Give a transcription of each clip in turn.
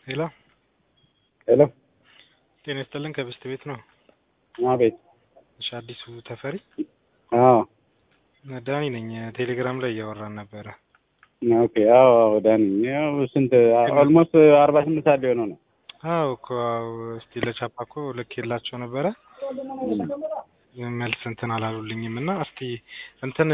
ሄሎ ሄሎ ጤና ይስጥልን ከብስት ቤት ነው። አቤት። እሺ አዲሱ ተፈሪ አዎ ዳኒ ነኝ። ቴሌግራም ላይ እያወራን ነበረ። ኦኬ። አዎ አዎ፣ ዳኒ ያው ስንት ኦልሞስት አርባ ስምንት ሰዓት ሊሆነው ነው። አዎ እኮ አዎ፣ እስቲ ለቻፓ እኮ ልክ የላቸው ነበረ መልስ እንትን አላሉልኝም እና እስቲ እንትን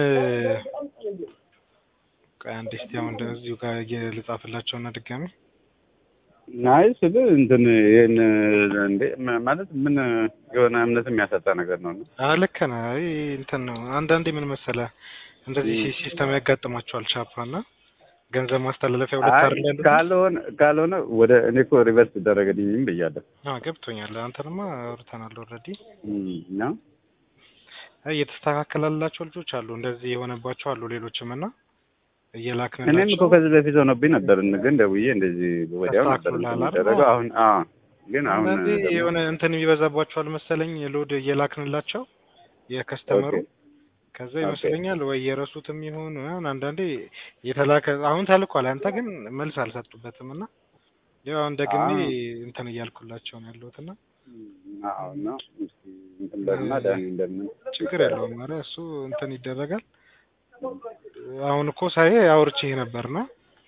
ቆይ አንዴ እስቲ አሁን እንደዚሁ ጋር ልጻፍላቸው እና ድጋሚ አይ ስል እንትን ይህን እንዴ ማለት ምን የሆነ እምነት የሚያሰጣ ነገር ነው። አዎ ልክ ነህ። አይ እንትን ነው አንዳንዴ ምን መሰለህ እንደዚህ ሲስተም ያጋጥማቸዋል ቻፓ እና ገንዘብ ማስተላለፊያ ሁለት አይ አይደል ያሉት? ካልሆነ ካልሆነ ወደ እኔ እኮ ሪቨርስ ይደረገልኝም ብያለሁ አዎ ገብቶኛል። አንተንማ አውርተናል ኦልሬዲ። እና አይ እየተስተካከላላቸው ልጆች አሉ፣ እንደዚህ የሆነባቸው አሉ ሌሎችም እና እኔም እየላክንላቸው እኮ ከዚህ በፊት ሆኖብኝ ነበር፣ ግን ደውዬ እንደዚህ ወዲያው ነበር ተስተካክሎልሃል አይደል? የሚደረገው። አሁን አዎ፣ ግን አሁን አንዳንዴ ደግሞ- የሆነ እንትን የሚበዛባቸዋል መሰለኝ ሎድ እየላክንላቸው የከስተመሩ ኦኬ። ከዛ ኦኬ። ይመስለኛል ወይ የረሱትም ይሁን ምናምን አንዳንዴ የተላከ አሁን ተልኳል አንተ ግን መልስ አልሰጡበትም እና ያው አሁን ደግሜ አዎ። እንትን እያልኩላቸው ነው ያለሁት እና አዎ እና እስኪ እንትን በልና ዳኒ እንደምን ችግር የለውም ኧረ እሱ እንትን ይደረጋል አሁን እኮ ሳይ አውርቼህ ነበርና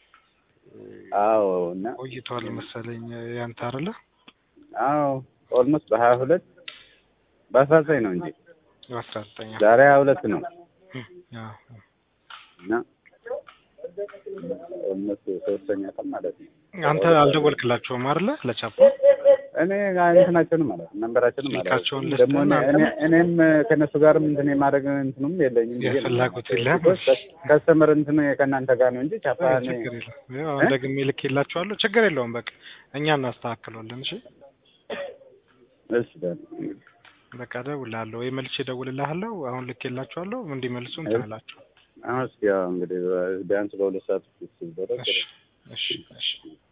አዎ እና ቆይቷል መሰለኝ ያንተ አይደለ አዎ ኦልሞስት በሀያ ሁለት በአስራ ዘጠኝ ነው እንጂ አስራ ዘጠኝ ዛሬ ሀያ ሁለት ነው እና ኦልሞስት ሶስተኛ ቀን ማለት ነው። አንተ አልደወልክላቸውም አይደለ ለቻፓ እኔ እንትናቸውንም ማለት ነው ነንበራቸውንም ማለት ስልካቸውን ነው። ልስጥህ ደግሞ እኔ- እና እኔ- እኔም ከእነሱ ጋርም እንትን የማድረግ እንትኑም የለኝም ብዬ ነው የፍላጎት የማስበው። የለህም? ቢኮዝ ከስተመር እንትን ከእናንተ ጋር ነው እንጂ ቻፓ አይ እኔ ችግር የለውም ያው አሁን ደግሜ ልኬላቸዋለሁ ችግር የለውም በቃ እኛ እናስተካክለዋለን እሺ እሺ ዳኒ በቃ እደውልልሃለሁ ወይ መልሼ እደውልልሃለሁ አሁን ልኬላቸዋለሁ እንዲመልሱ እንትን እላቸው አሁን እስኪ ያው እንግዲህ ቢያንስ በሁለት ሰዓት ውስጥ ሲደረግ እሺ እሺ እሺ